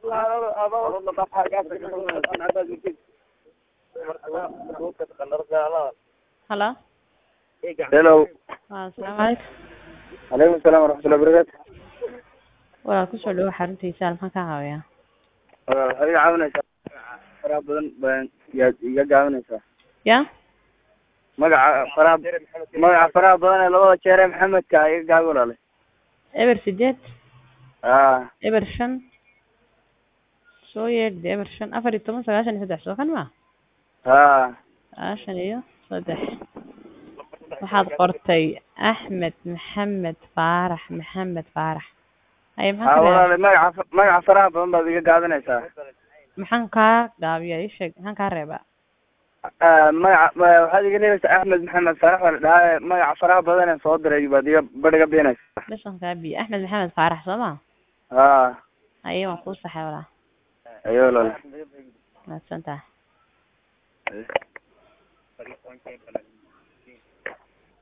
halo hello waa asalaamu calaykum calaykum salaam waraxmatullahi wabarakaatu walaal kusoo dhawo xaruntiisa maxaan ka caawiyaa waxaad iga caawinaysaa faraha badan baan yaad iga gaabinaysaa ya magaca faraha magaca faraha badan ee labada jeer ee maxamedka iga gaabi walaale eber sideed aa eber shan soo yeedhde eber shan afar iyo toban sagaashan iyo saddex soo kan ma haa sagaashan iyo saddex waxaad qortay axmed maxamed faarax maxamed faarax haye haa maxaan ka reebaa walaale magaca magaca faraha badan baad iga gaabinaysaa maxaan kaa gaabiya ii sheeg maxaan kaa reebaa Ah, magaca ma- waxaad iga reebaysaa axmed maxamed faarax baa la dhahaa magaca faraha badan ee soo diray baad iga badh iga beenaysaa dhashan kaa biya axmed maxamed faarax soo ma haa haye waan kuu saxay walaa ayo walaale mahadsan tahay